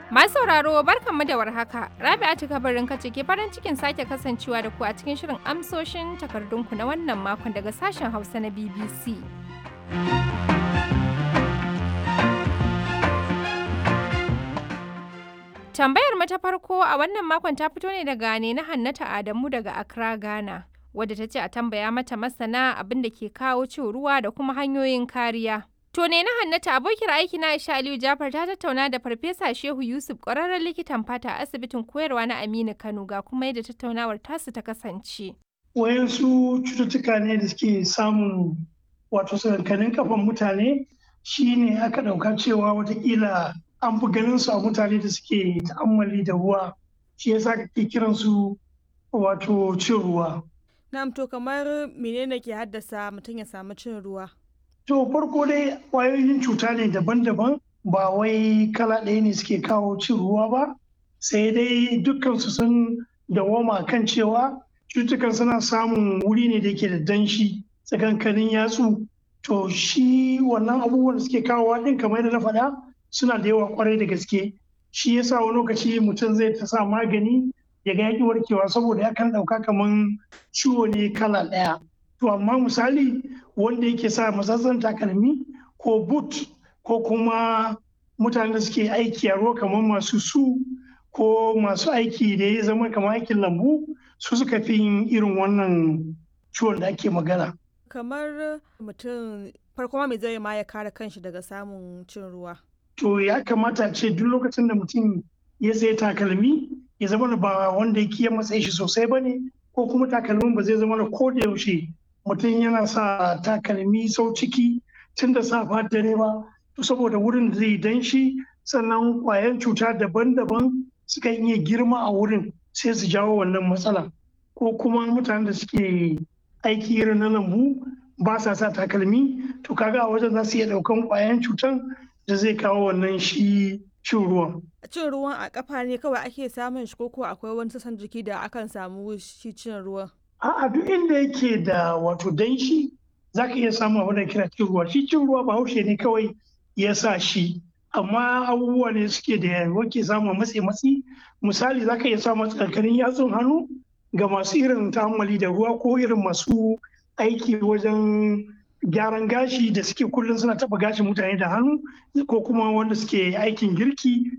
Masu sauraro barkanmu da warhaka. Rabi'atu kabarin kace ke farin cikin sake kasancewa da ku a cikin shirin amsoshin takardunku na wannan makon daga sashen Hausa na BBC. Tambayar mu ta farko a wannan makon ta fito ne daga ne na Hannata Adamu daga Accra, Ghana. Wadda ta ce a tambaya mata masana abin da ke kawo cin ruwa da kuma hanyoyin kariya. To ne na Hannata abokiyar aiki na Aisha Aliyu Jafar ta tattauna da Farfesa Shehu Yusuf ƙwararren likitan fata a asibitin koyarwa na Aminu Kano ga kuma yadda tattaunawar tasu ta kasance. Wayansu cututtuka ne da suke samun wato sakankanin kafan mutane shine aka ɗauka cewa watakila an fi ganin su a mutane da suke ta'ammali da ruwa shi yasa kake kiran su wato cin ruwa. Na'am to kamar menene ke haddasa mutum ya samu cin ruwa? To farko dai ƙwayoyin cuta ne daban-daban ba wai kala ɗaya ne suke kawo cin ruwa ba sai dai dukkan su sun dawoma kan cewa cututtukan suna samun wuri ne da yake da danshi tsakankanin yatsu to shi wannan abubuwan da suke kawowa ɗin kamar yadda na faɗa suna da yawa kwarai da gaske shi yasa wani lokaci mutum zai ta sa magani ya ga yaƙi warkewa saboda ya kan ɗauka kamar ciwo ne kala ɗaya to amma misali wanda yake sa matsatsan takalmi ko boot ko kuma mutanen da suke aiki a ruwa kamar masu su ko masu aiki da ya zama kamar aikin lambu su suka fi yin irin wannan ciwon da ake magana Kamar mutum farko ma me zai ma ya kare kanshi daga samun cin ruwa? to ya kamata ce duk lokacin da mutum ya sayi takalmi ya zama da ba wanda yake ya matsayi shi sosai ba ne ko kuma takalmin ba zai zama da ko da yaushe mutum yana sa takalmi sau ciki tun da safa dare ba to saboda wurin da zai danshi sannan kwayan cuta daban-daban suka iya girma a wurin sai su jawo wannan matsala ko kuma mutanen da suke aiki irin na lambu ba sa sa takalmi to kaga a wajen za su iya daukan kwayan cutan da zai kawo wannan shi cin ruwan. Cin ruwan a kafa ne kawai ake samun shi koko akwai wani sassan jiki da akan samu shi cin ruwan? A'a duk inda yake da wato danshi za ka iya samun abin da kira cin ruwa. Shi cin ruwa bahaushe ne kawai ya sa shi. Amma abubuwa ne suke da wake samun matsi matsi. Misali za ka iya samun tsakanin yatsun hannu ga masu irin ta'ammali da ruwa ko irin masu aiki wajen gyaran gashi da suke kullum suna taba gashin mutane da hannu ko kuma wanda suke aikin girki